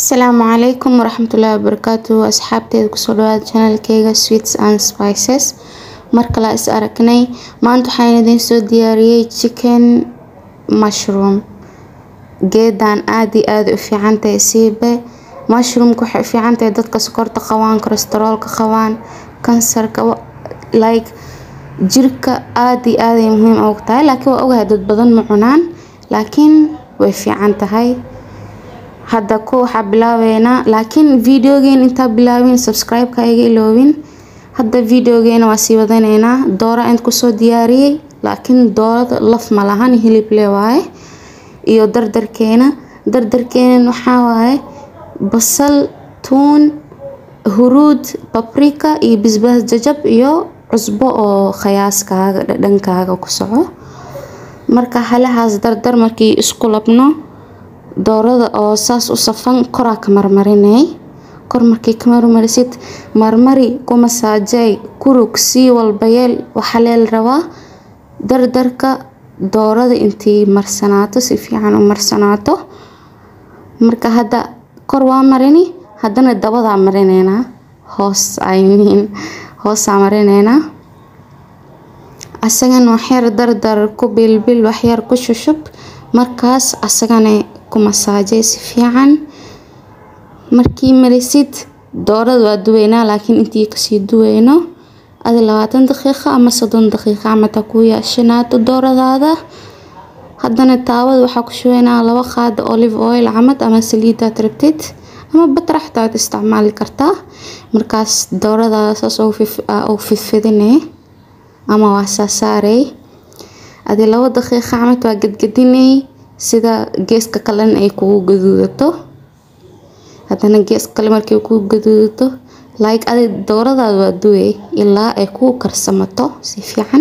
asalaamu calaykum waraxmatullaahi wabarakaatu asxaabteeda kusoo dhawaada channelkeyga sweets and spices mar kale is aragnay maanta waxaan idiin soo diyaariyey chicken mushroom geedan aada iyo aada u fiican tahay siibe mushroomka waxay u fiican tahay dadka sokorta qabaan kolestaroolka qabaan kansarka like jirka aada iyo aaday muhiim ugu tahay laakiin waa ogahay dad badan ma cunaan laakiin way fiican tahay hadda ku waxaa bilaabeynaa laakiin videogeena intaa bilaabin subscribe-ka iga iloobin hadda videogeena waa sii wadaneynaa doora int kusoo diyaariyey laakiin doorada laf ma lahan hilib le waaye iyo dardarkeena dardarkeena waxaa waaye basal tuun huruud babrika iyo bisbaas jajab iyo cusbo oo khayaaskaaga dhadhankaaga ku soco marka halahaas dardar markii isku labno doorada oo saas u safan koraa ka marmarinay kor markii ka marmarisid marmari ku masaajay kurug sii walbayeel waxaa leel rabaa dardarka doorada intii marsanaato si fiican u marsanaato marka hadda kor waa marini haddana dabadaa marineynaa hoos i mean hoosaa marineynaa asagana waxyar dardar ku bilbil waxyar ku shushub markaas asagana ku masaajay si fiican markii marisid doorada waa duweynaa laakiin intii kasii duweyno adi labaatan daqiiqa ama soddon daqiiqa amata ku yaashanaato dooradaada haddana taawada waxaa ku shubeynaa laba qaada olive oil camad ama saliidaad rabtid ama batar xataa ad isticmaali kartaa markaas dooradaada saas u fidfidinay ama waa saasaarey adi labo daqiiqa camad waa gadgadinay sida geeska kalena ay kugu gaduudato haddana geeska kale markay kugu gaduudato like adi dooradaada waa duwey ilaa ay kuu karsamato si fiican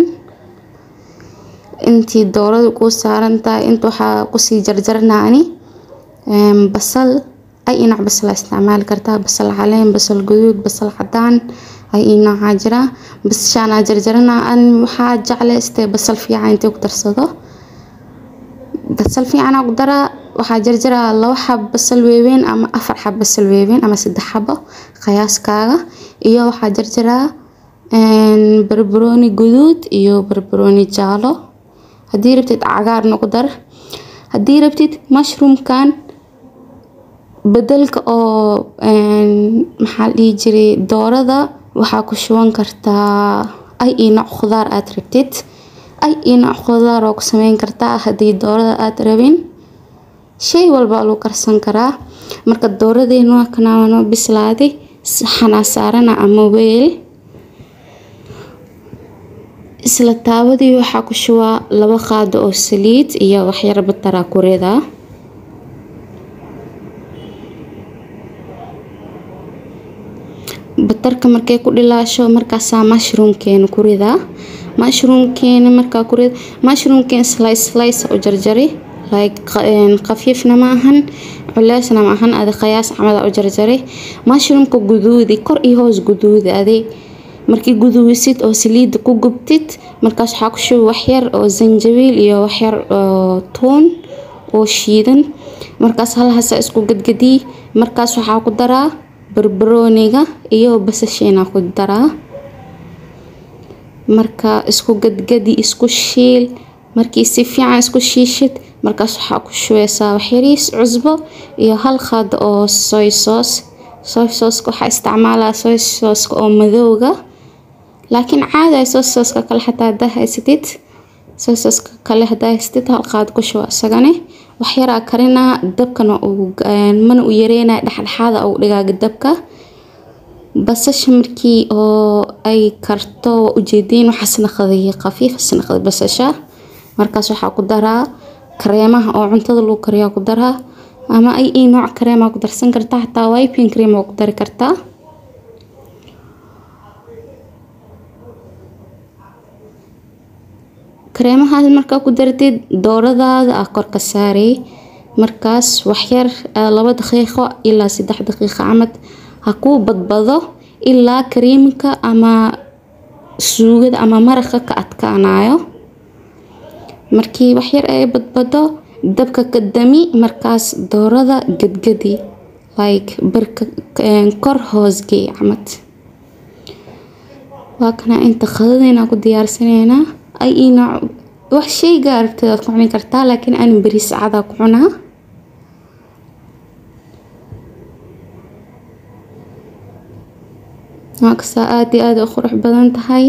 intii doorada kuu saaran tahay inta waxaa kusii jarjarnaani basal ay inac basal isticmaali kartaa basal caleen basal guduud basal cadaan ay inacaa jira basashaanaa jarjarana an waxaa jeclaystay basal fiican intay ku darsado basal fiican ku daraa waxaa jarjaraa labo xab basal weeweyn ama afar xab basal weeweyn ama saddex xabo qiyaaskaaga iyo waxaa jarjaraa barbarooni guduud iyo barbarooni jaalo haddii rabtid cagaarna ku dar haddii rabtid mushroomkan bedelka oo maxaa dhihi jiray doorada waxaa ku shuban kartaa ay iyo nooc khudaar aad rabtid ay iyo nooc khudaar oo ku sameyn kartaa haddii doorada aada rabin shay walba lagu karsan karaa marka dooradeena waa kanaano bislaaday saxanaa saarana ama weel isla taabadii waxaa ku shubaa laba qaado oo saliid iyo waxyar bataraa ku ridaa batarka markay ku dhilaasho markaasaa mushroomkeena ku ridaa mushroomkeena markaa ku rid mushroomkeena slice slice u jarjari like khafiifna ma ahan culeysna ma ahan adi qiyaas camada u jarjari mushroomka guduudi kor iyo hoos guduudi adi markii guduusid oo saliida ku gubtid markaas waxaa ku shubi waxyar oo zanjabiil iyo waxyar oo tuun oo shiidan markaas halhaasa isku gadgadii markaas waxaa ku daraa barbarooniga iyo basasheena ku daraa marka isku gadgadi isku shiil markii si fiican isku shiishid markaas waxaa ku shubeysaa waxyariis cusbo iyo hal qaada oo soy soos soy sooska waxaa isticmaalaa soy sooska oo madowga laakiin caadi ay soy sooska kale xataa hadaa haysatid soy sooska kale hadaa haysatid hal qaad ku shuba isagane waxyaraa karinaa dabkana mana u yareynaya dhexdhexaada ugu dhigaaga dabka basasha markii oo ay karto waa ujeediin waxaa snaqday khafiif snaqday basasha markaas waxaa ku daraa kareemaha oo cuntada lagu kariyaa ku daraa ama ay ii nooc kareemaa ku darsan kartaa xataa wiping cream waa ku dari kartaa kareemahaas markaa ku dartid dooradaada ah kor ka saaray markaas waxyar laba daqiiqo ilaa saddex daqiiqo camad ha kuu badbado ilaa kareemka ama suugada ama maraqa ka adkaanayo markii waxyar ay badbado dabka ka dami markaas doorada gadgadi like barka kor hoosgey camad waa kana inta qadadeyna ku diyaarsaneynaa ay ina wax shayga aragtidaad ku cuni kartaa laakiin aan bariis cadaa ku cunaa waakasaa aada iyo aada u qurux badan tahay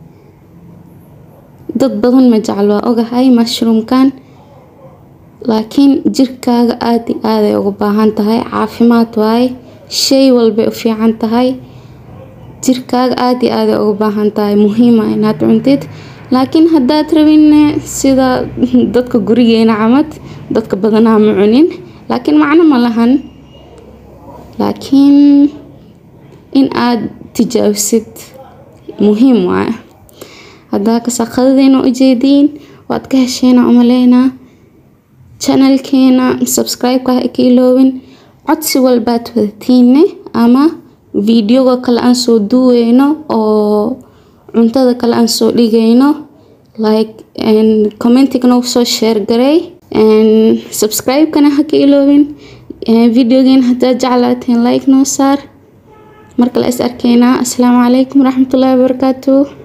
dad badan ma jecel waa ogahay mushroomkan laakiin jirkaaga aada iyo aaday ugu baahan tahay caafimaad waaye shay walbay u fiican tahay jirkaaga aada iyo aaday ugu baahan tahay muhiima inaad cuntid laakiin haddaad rabin sida dadka gurigeena camad dadka badanaa ma cunin laakiin macno ma lahan laakiin in aad tijaabisid muhiim waaye haddaa kasaaqadadeena ujeediin waad ka hesheena umaleynaa channelkeena subscribe-ka ha ka iloobin codsi walbaad wadatiinne ama videoga kale aan soo duweyno oo cuntada kale aan soo dhigayno like commentiga noogu soo share garay subscribe-kana ha ka iloobin videogeena haddaad jeclaateen like noo saar markale is arkeynaa asalaamu calaykum waraxmatullaahi wabarakaatu